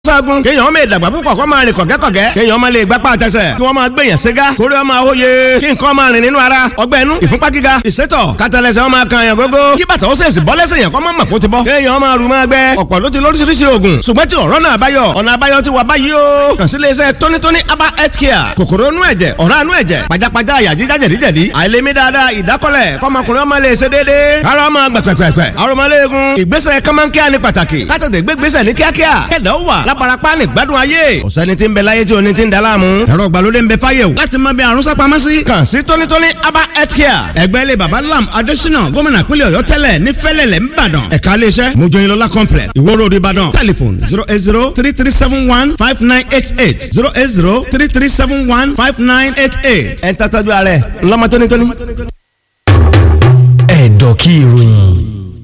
ságun kéèyàn máa dàgbà púpọ̀ kó máa rìn kọ̀gẹ́kọ̀gẹ́ kéèyàn máa lè gbápá àtẹsẹ̀ kí wọ́n máa gbèyàn ségá kórè ọmọ àwòye kí nǹkan máa rìn nínú ara ọgbẹ́ inú ìfúnpá gíga ìsétọ̀ kátàlẹ́sẹ̀ ọmọ kan yàn gógó kí bàtà ó sèṣì bọ́ lẹ́sẹ̀ yàn kọ́ máa mọ̀ kó ti bọ́ kéèyàn máa rù máa gbẹ ọ̀pọ̀ ló ti lóríṣiríṣi oògùn ṣùgbọ́n tí ọ̀rọ̀ náà báyọ̀ ọ̀nà àbáyọ ti wà báyìí o kàn sí iléeṣẹ́ tónítóní aba health care kòkòrò inú ẹ̀jẹ̀ ọ̀rá inú ẹ̀jẹ̀ pajápajá àyà jíjá jẹ̀díjẹ̀dí àìlèmí dáadáa ìdákọ́lẹ̀ kọ́mọkùnrin ọmọ lè ṣe déédéé ara ọmọ gbẹ̀pẹ̀pẹ̀pẹ̀ arọmọléegun ìgbésẹ̀ kọ́mọ́nkíá ní pàtàkì kátàdé gbégbésẹ̀ ní kíákíá kẹ̀dá ó wà láparapá ní gbádùn ayé ọ̀sẹ́ni tí ń bẹ láyé tí oní ti ń da láàmú ẹ̀rọ ìgbàlódé ń bẹ fáyé o láti mọ bí àrùn sápamọ́ sí. kàn sí tónítóní aba health care ẹgbẹ́ ilé baba lam adésínà gómìnà pínlẹ̀ ọ̀yọ́ tẹ́lẹ̀ ní fẹ́lẹ̀lẹ̀ ńbàdàn ẹ̀ka iléeṣẹ́ mojoyinlọ́lá complex ìwó road ìbàdàn telephone zero eight zero three three seven one five nine eight eight zero eight zero three three seven one five nine eight eight. ẹ̀ ń tàtàjú ààrẹ ńlọmọ tónítóní. ẹ̀dọ̀ kí ìròyìn.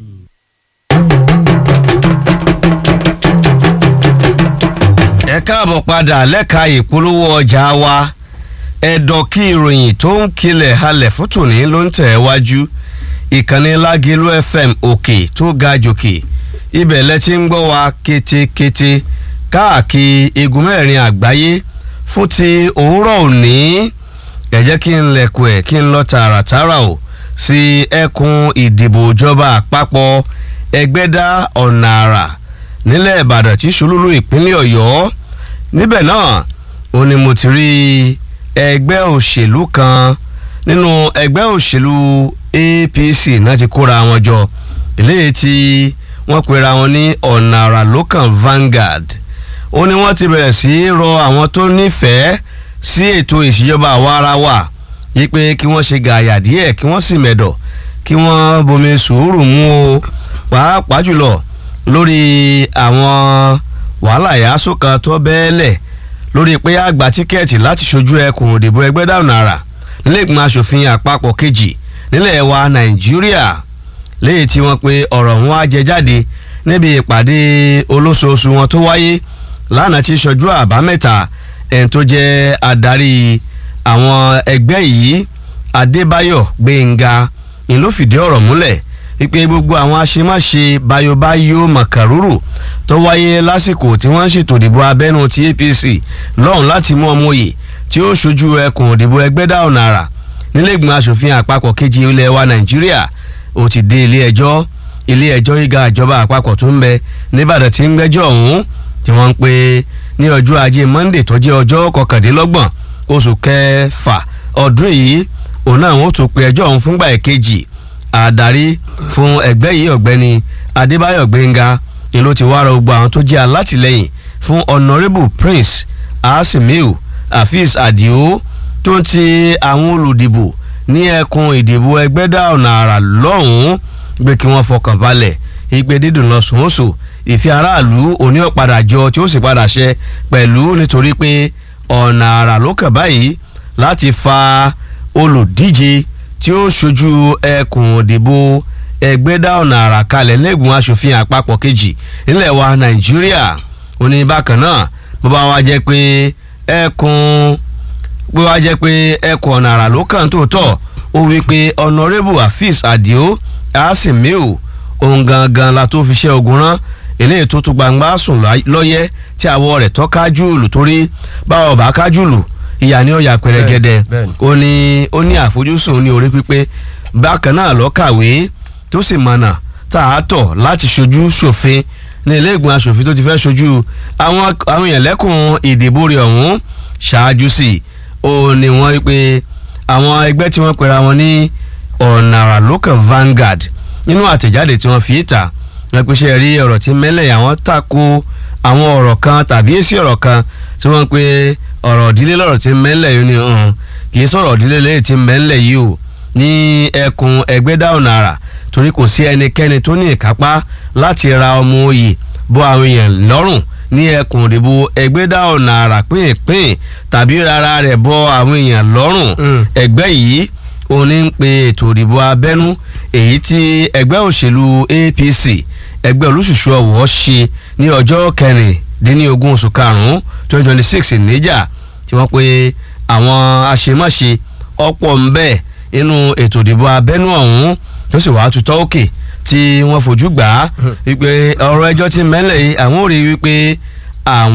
ẹ káàbọ̀ padà lẹ́ka ìpolówó ọjà wa ẹ̀dọ̀ kí ìròyìn tó ń kilẹ̀ halẹ̀ fún tòní ló ń tẹ̀ wájú ìkànnì lágẹ̀lú fm òkè tó ga jòkè ibẹ̀ lẹ ti ń gbọ́ wa kétékété káàkiri igun mẹ́rin àgbáyé fún ti òwúrọ̀ òní ẹ jẹ́ kí n lẹ̀kùn ẹ̀ kí n lọ tààràtààrà o sí ẹkùn ìdìbò ìjọba àpapọ̀ ẹgbẹ́dá ọ̀nà àrà nílẹ̀ ìbàdàn tí ṣolúlú ìpínlẹ̀ ọ̀yọ́ níbẹ̀ náà ó ní mo ti rí ẹgbẹ́ òṣèlú kan nínú ẹgbẹ́ òṣèlú apc náà ti kóra wọn jọ eléyìí tí wọ́n pera wọn ní ọ̀nà àrà lókàn Vanguard ó ní wọ́n ti bẹ̀rẹ̀ sí í rọ àwọn tó nífẹ̀ẹ́ sí ètò ìṣèjọba àwa ara wa yí pé kí wọ́n ṣe gààyà díẹ̀ kí wọ́n sì mẹ̀dọ̀ kí wọ́n bomi sùúrù mú o pàápàá jùlọ lórí àwọn wàhálà ìyàsó kan tó bẹ́ẹ̀lẹ̀ lórí pé àgbà tíkẹ́ẹ̀tì láti ṣojú ẹkùn òdìbò ẹgbẹ́ dànù àrà nílé ìgbìmọ̀ asòfin àpapọ̀ kejì nílẹ̀ wa nàìjíríà léyìí tí wọ́n pe ọ̀rọ̀ wọn á jẹ jáde níbi ìpàdé olóṣooṣù wọn tó wáyé lánàá tí ṣojú àbámẹ́ta ẹni tó jẹ́ adarí àwọn ẹgbẹ́ yìí adébáyọ̀ gbẹ̀ngà ni ló fìdí ọ̀rọ̀ múlẹ̀ wípé gbogbo àwọn aṣemáṣe bayobayo màkàrúrù tó wáyé lásìkò tí wọ́n ń ṣètò ìdìbò abẹ́nú ti APC lọ́hùn láti mú ọmọ òye tí ó ṣojú ẹkùn ìdìbò ẹgbẹ́dá ọ̀nà àrà nílẹ̀gbìmọ̀ asòfin àpapọ̀ kejì ilẹ̀ wa Nàìjíríà ó ti dé ilé ẹjọ́ ilé ẹjọ́ gíga ìjọba àpapọ̀ tó ń bẹ nìbàdàn tí ń gbẹ́jọ́ ọ̀hún tí wọ́n ń pè ní ọjọ́ ajé Monday tó jẹ́ ọjọ́ kọkàndínlọ́gbọ̀n oṣù kẹfà ọdún yìí òun náà wọ́n tún pe ẹjọ́ ọ̀hún fúngbà ẹ̀kejì àdarí fún ẹgbẹ́ yìí ọ̀gbẹ́ni adébáyọ̀ gbẹ̀ngà ni ló ti wá ra gbogbo àwọn tó jẹ́ alátìlẹ́yìn fún honourable prince asimiu afeez adio tó ń ti àwọn olùdìbò ní ẹkùn ìdìbò ẹgbẹ́dá ọ̀nà àrà lọ́hùn-ún gbé kí wọ́n fọkàn balẹ̀ ìgbé dídùn lọ sòósò ìfẹ́ aráàlú òní ọ̀padà jọ tí ó sì padà ṣẹ pẹ̀lú nítorí pé ọ̀nà àrà ló kàn báyìí láti fa olùdíje tí ó ṣojú ẹkùn òdìbò ẹgbẹ́dá ọ̀nà àrà kalẹ̀ lẹ́gbọ̀n aṣòfin àpapọ̀ kejì nílẹ̀ wa nàìjíríà ó ní bákan náà bó bá wá jẹ́ pé ẹkùn bó wá jẹ́ pé ẹkùn ọ̀nà àrà ló kàn tó tọ̀ ó wí pé honourable afeez adio asimiu ohun gangan la tó fi ṣe ogun rán eléyìí tó tún gbangba sùn lọ́yẹ́ tí àwọ̀ rẹ̀ tọ́ kájúlù torí báwo bá kájúlù ìyá ní ọ̀yà pẹ̀rẹ̀gẹ̀dẹ̀ ó ní ó ní àfojúsùn ní orí pípé bákan náà lọ kàwé tó sì mọ̀nà tá a tọ̀ láti ṣojú ṣòfin ní ilé ìgbìmọ̀ asòfin tó ti fẹ́ ṣojú àwọn àwọn èèyàn lẹ́kùn ìdìbò rẹ̀ ọ̀hún ṣáájú sí ó ní wọ́n rí pé àwọn ẹgbẹ́ tí wọ́n pera wọn ní ọ̀nàrà local Vanguard nínú àtẹ̀jáde tí wọ́n fi ta wọ́n pèsè rí ọ̀rọ̀ tí mẹ́lẹ̀ àwọn tako àwọn ọ̀rọ̀ kan tàbí èsì ọ̀rọ̀ kan tí wọ́n pe ọ̀rọ̀ ìdílé lọ́rọ̀ tí mẹ́lẹ̀ yìí ni kì í sọ̀rọ̀ ìdílé lẹ́yìn tí mẹ́lẹ̀ yìí o ní ẹkùn ẹgbẹ́dá ọ̀nà àrà torí kò sí ẹnikẹ́ni tó ní ìkápá láti ra ọmọ oyè bọ́ àwọn èèyàn lọ́rùn ní ẹkùn ìdìbò ẹgbẹ́dá ọ̀nà àrà pínpín tàbí rárá rẹ̀ bọ́ àwọn èèyàn lọ́rùn ẹgbẹ́ yìí ó ní ń pe ètò ìdìbò abẹ́nú èyí tí ẹgbẹ́ òṣèlú APC ẹgbẹ́ olùṣùṣù ọ̀wọ́ ṣe ní ọjọ́ kẹrìndínlógún oṣù karùn-ún twenty twenty six níjà tí wọ́n pe àwọn àṣemáṣe ọ̀pọ̀ ń bẹ nínú ètò ìdìbò abẹ́nú ọ̀hún tó sì wàá tutọ́ òkè tí wọ́n fojú gbà á wípé ọ̀rọ̀ ẹjọ́ ti mẹ́lẹ̀ yìí àwọn ò rí wípé àwọn